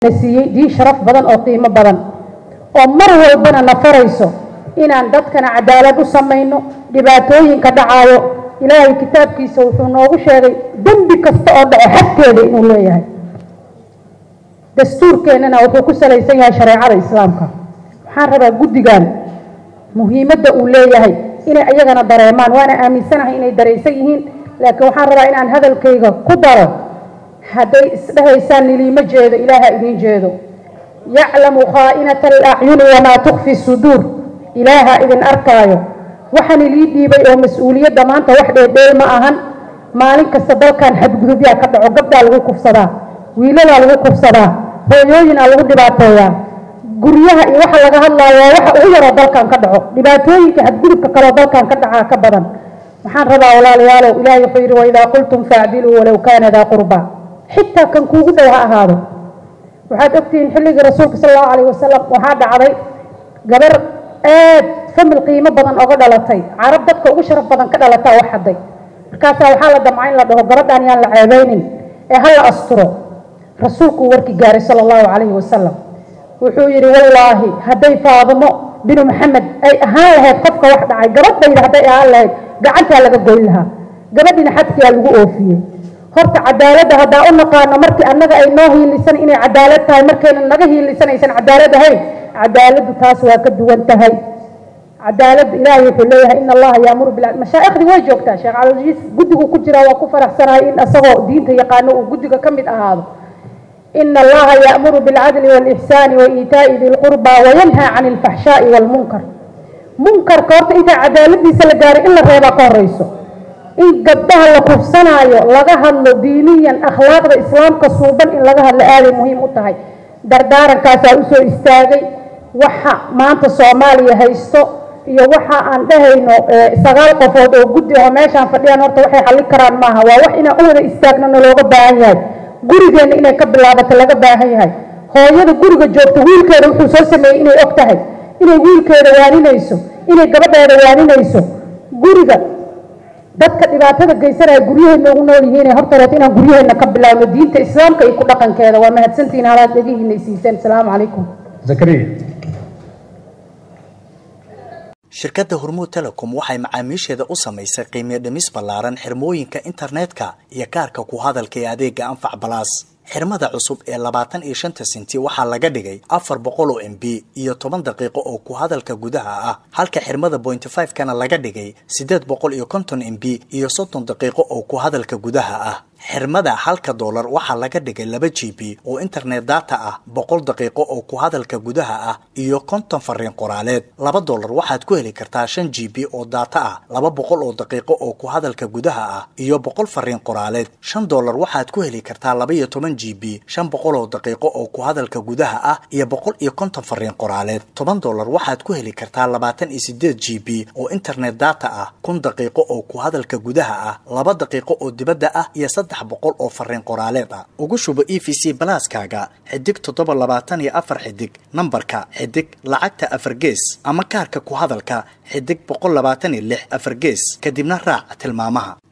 siiyey diin sharaf badan oo qiimo badan oo mar walbana na farayso inaan dadkana cadaalad u samayno dhibaatooyinka dhacaayo ilaahay kitaabkiisa wuxuu noogu sheegay dembi kasta oo dhaco xagteeda inuu leeyahay dastuurkeennana wuxuu ku salaysan yahay shareecada islaamka waxaan rabaa guddigan muhiimadda uu leeyahay inay ayagana dareemaan waana aaminsanahay inay daraysan yihiin laakiin waxaan rabaa inaan hadalkayga ku daro hadday isdhahaysaan niliima jeedo ilaaha idiin jeedo yaclamu khaa'inata alacyuni wamaa tukfi suduur ilaaha idin arkaayo waxaan ilii dhiibay oo mas-uuliyadda maanta wax dheedheel ma ahan maalin kasta dalkan xadgudubyaa ka dhaco gabdhaa lagu kufsadaa wiilalaa lagu kufsadaa hooyooyinaa lagu dhibaateeyaa guryaha iyo waxa laga hadlaayo waa waxa ugu yaroo dalkan ka dhaco dhibaatooyinka xadgudubka kaloo dalkan ka dhacaa ka badan waxaan rabaa walaalayaalow ilaahay wuxuu yidhi waidaa qultum faacdiluu walow kaana daa qurba xitaa kan kuugu dhow ha ahaado waxaad ogtihiin xilligii rasuulka sala allahu calayh wasalam waxaa dhacday gabar aad famil qiimo badan oga dhalatay carab dadka ugu sharaf badan ka dhalataa wax hadday markaasaa waxaa la damca in la dhaho gabadhaan yaan la ceebeynin ee ha la asturo rasuulkuu warkii gaaray sala allahu calayhi wasalam wuxuu yidhi wallaahi hadday faadimo binu maxamed ay ahaan lahayd qofka wax dhacay gabadhayda hadday ahaan lahayd gacantaa laga goyn lahaa gabadhina xadkiyaa lagu oofiyey horta cadaaladda haddaa u naqaano markii annaga ay noo hiilisan inay cadaalad tahay markayna naga hiilisanaysan cadaalad ahayn cadaaladdu taas waa ka duwan tahay cadaaladda ilaahay wuxuu leeyahay in allaha yaamuru bil mashaaikhdii way joogtaa sheekh calajiis guddigu ku jiraa waa ku faraxsanahay in asagoo diinta yaqaano uu guddiga ka mid ahaado ina allaha yaamuru bilcadli walixsaani waitaa'i di lqurba wayanhaa can alfaxshaa'i walmunkar munkarka horta intaa cadaaladiisa la gaaray in la reebaa ka horeyso in gabdhaha la kufsanaayo laga hadlo diiniyan akhlaaqda islaamka suuban in laga hadlo aaday muhiim u tahay dardaarankaasaa usoo istaagay waxa maanta soomaaliya haysto iyo waxa aan dhahayno sagaal qofood oo guddi oo meeshaan fadhiyaan horta waxay xallin karaan maaha waa wax inaan u wada istaagnano looga baahan yahay gurigeenna inay ka bilaabato laga baahan yahay hooyada guriga joogta wiilkeeda wuxuu soo sameeyey inay og tahay inay wiilkeeda waaninayso inay gabadheeda waaninayso guriga dadka dhibaatada geysanaya guryaheena ugu nool yihiin horta reet inaan guryaheena ka bilaabno diinta islaamka iyo ku dhaqankeeda waa mahadsantihiin halaad dhegihiina ay siiseen asalaamu calaykum zakariya shirkadda hormuud telecom waxay macaamiisheeda u samaysay qiimiyo dhimis ballaaran xirmooyinka internetka iyo kaarka ku hadalka ee adeega anfac balaas xirmada cusub ee labaatan iyo shanta sinti waxaa laga dhigay afar boqol oo m b iyo toban daqiiqo oo ku hadalka gudaha ah halka xirmada pointy five kana laga dhigay siddeed boqol iyo konton m b iyo soddon daqiiqo oo ku hadalka gudaha ah xirmada halka doolar waxaa laga dhigay laba g b oo internet data ah boqol daqiiqo oo ku hadalka gudaha ah iyo konton fariin qoraaleed laba doolar waxaad ku heli kartaa shan g b oo data ah laba boqol oo daqiiqo oo ku hadalka gudaha ah iyo boqol fariin qoraaleed shan doolar waxaad ku heli kartaa laba iyo toban g b shan boqol oo daqiiqo oo ku hadalka gudaha ah iyo boqol iyo konton fariin qoraaleed toban doolar waxaad ku heli kartaa labaatan iyo sideed g b oo internet data ah kun daqiiqo oo ku hadalka gudaha ah laba daqiiqo oo dibadda ah iyo saddex boqol oo fariin qoraaleed ah ugu shubo e v c balaaskaaga xidig toddoba labaatan iyo afar xidig nambarka xidig lacagta afar gees ama kaarka ku hadalka xidig boqol labaatan iyo lix afar gees kadibna raac tilmaamaha